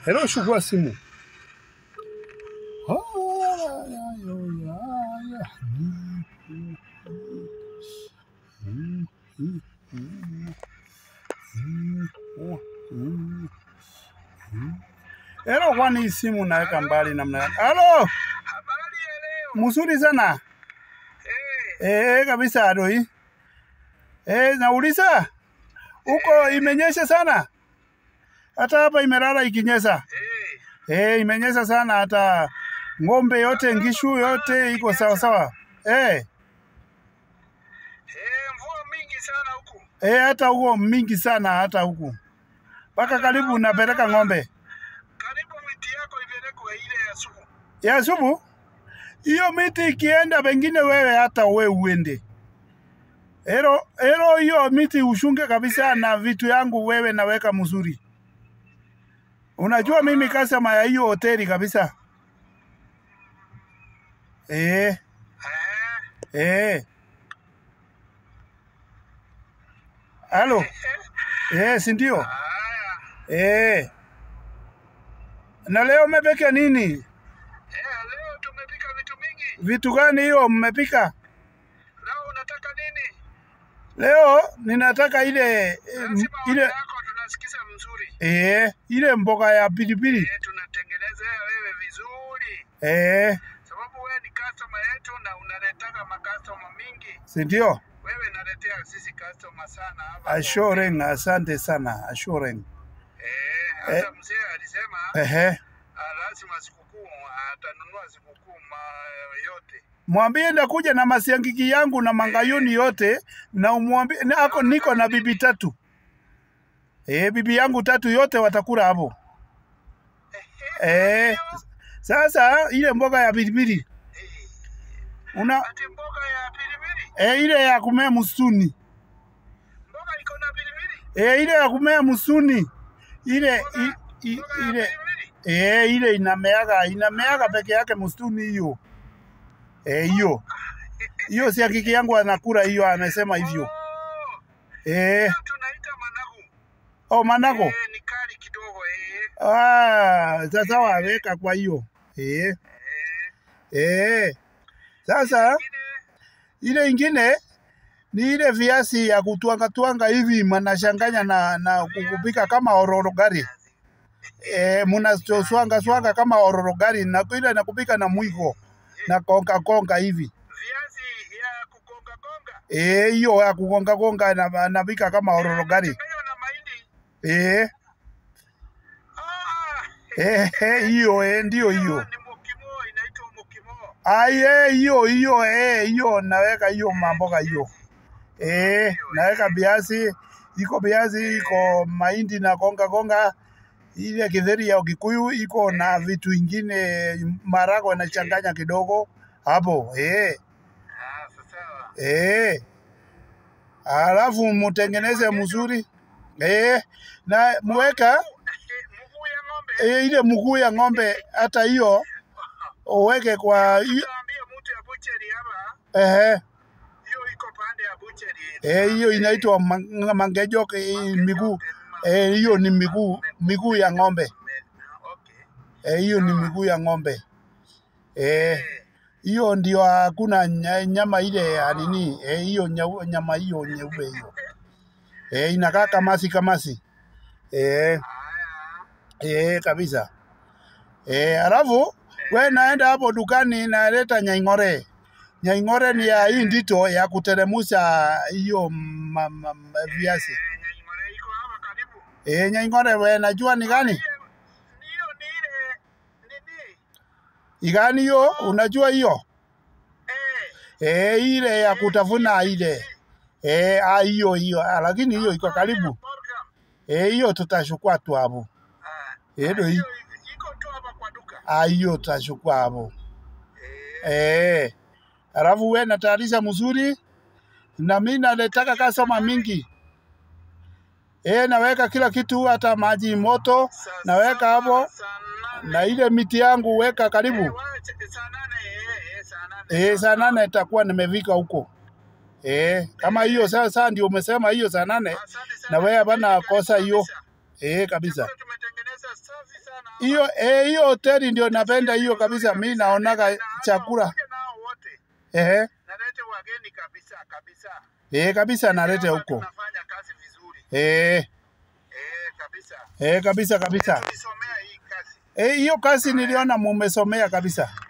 Hello, chukua simu. Hello, kwani hii simu naweka mbali namna gani? Halo, Habari ya leo. mzuri sana. Eh, Eh, kabisa adoi. Eh, nauliza huko imenyesha sana, hata hapa imelala ikinyesha. eh. Eh, imenyesha sana, hata ng'ombe yote ngishu yote iko sawa sawa. Eh, Eh, mvua mingi sana huku. eh, hata huko mingi sana, hata huku mpaka karibu unapeleka ng'ombe Karibu miti yako ipelekwe ile ya sumu. ya subu. Hiyo miti ikienda, pengine wewe hata we uende Ero, ero hiyo miti ushunge kabisa na vitu yangu wewe naweka mzuri. Unajua mimi customer ya hiyo hoteli kabisa. Eh, Eh, eh. Halo. Eh, si ndio? haya. Eh. Na leo mmepika nini? Eh, leo tumepika vitu mingi. Vitu gani hiyo mmepika? Leo unataka nini? Leo ninataka ile eh, Lazima ile ile yako tunasikiza mzuri. eh, ile mboga ya pilipili. Eh, tunatengenezea wewe vizuri. Eh, Sababu wewe ni customer yetu na unaletaka makastoma mingi. si ndio? Wewe naletea sisi customer sana hapa. Assuring, asante sana. Assuring. Eh, hata mzee alisema Ehe. ah, lazima sikukuu atanunua sikukuu ma- yote. Mwambie ndakuja na masiangiki yangu na mangayuni yote na umwambie na ako niko na bibi tatu. Eh, bibi yangu tatu yote watakula hapo. Eh, sasa ile mboga ya pilipili una Ati mboga ya pilipili, eh, ile ya kumea msituni. mboga iko na pilipili, Eh, ile ya kumea msituni. Ile i, i, mboga ya ile pilipili. eh, ile inameaga inameaga peke yake msituni hiyo. Eh, hiyo. Hiyo si hakiki yangu anakula hiyo amesema hivyo. Oh, Eh, hiyo tunaita managu. oh manako. Eh, ni kali kidogo eh. Ah, sasa waweka kwa hiyo. Eh, Eh, eh. Sasa ingine ile ingine ni ile viazi ya kutwanga twanga hivi mnachanganya na na kupika kama ororogari. Eh, mnaswanga swanga kama ororogari na ile na kupika na mwiko na konga konga hivi. viazi ya kugonga gonga. Eh, hiyo ya kugonga gonga na napika kama ororogari. Inachanganywa na mahindi. Eh, Ah, eh, eh, hiyo eh, ndio hiyo. ni mokimo, inaitwa mokimo. Aye, hiyo hiyo eh, hiyo naweka hiyo mamboga hiyo. Eh, naweka viazi, iko viazi, iko mahindi na konga konga. Ile kidheri ya Kikuyu iko na vitu ingine marago nachanganya kidogo hapo. Eh, Ah, sawa. eh. Alafu mutengeneze mzuri. Eh, na muweka Eh, Mguu ya ng'ombe. eh, ile mguu ya ng'ombe hata hiyo uweke kwa hi- Utaambia mtu ya butchery hapa, ehe hiyo iko pande ya butchery. Eh, hiyo inaitwa ma- mangejo eh, miguu. Eh, hiyo ni miguu miguu ya ng'ombe. Okay. Eh, hiyo ni miguu ya ng'ombe. Eh, hiyo ndio hakuna nya- nyama ile ya nini. Eh, hiyo nyau- nyama hiyo nyeupe hiyo. Eh, inakaa kamasi kamasi. Eh, Haya. eh, kabisa. Eh, alafu we naenda hapo dukani naleta nyaing'ore. Nyaing'ore ni ya hii ndito ya kuteremusha hiyo ma- ma- ma- viazi. Eh, Nyaimore iko hapa karibu. Eh, nyaing'ore we najua ni gani? Hiyo- Hiyo ni ile nini? Igani hiyo unajua hiyo? Eh, Eh, ile ya kutafuna ile. Eh, ah, hiyo hiyo, ah, lakini hiyo iko karibu. Morgan. Eh, hiyo tutachukua tu hapo. Ah, Eh, ndio hii. hiyo iko tu hapa kwa duka. Ah, hiyo tutachukua hapo. Eh, Eh. Alafu we natayarisha mzuri na mimi naletaka customer mingi. Eh, naweka kila kitu hata maji moto saa naweka saba, hapo saa nane. na ile miti yangu weka Eh, karibu. wacha- saa nane, eh, eh, saa nane. Eh, saa nane itakuwa nimefika huko. Eh, kama hiyo sasa ndio umesema hiyo saa nane Asante sana. na wewe hapana kosa hiyo. Kabisa. Eh, kabisa. Chakula tumetengeneza safi sana. hiyo eh, hiyo hoteli ndio napenda hiyo kabisa. Mi naonaga chakula Kuja nao wote. ehe, Nalete wageni kabisa kabisa. eh, kabisa nalete Kama huko Tunafanya kazi vizuri. eh, Eh, kabisa. eh, kabisa kabisa. Tulisomea hii kazi. Eh, hiyo kazi niliona mumesomea kabisa.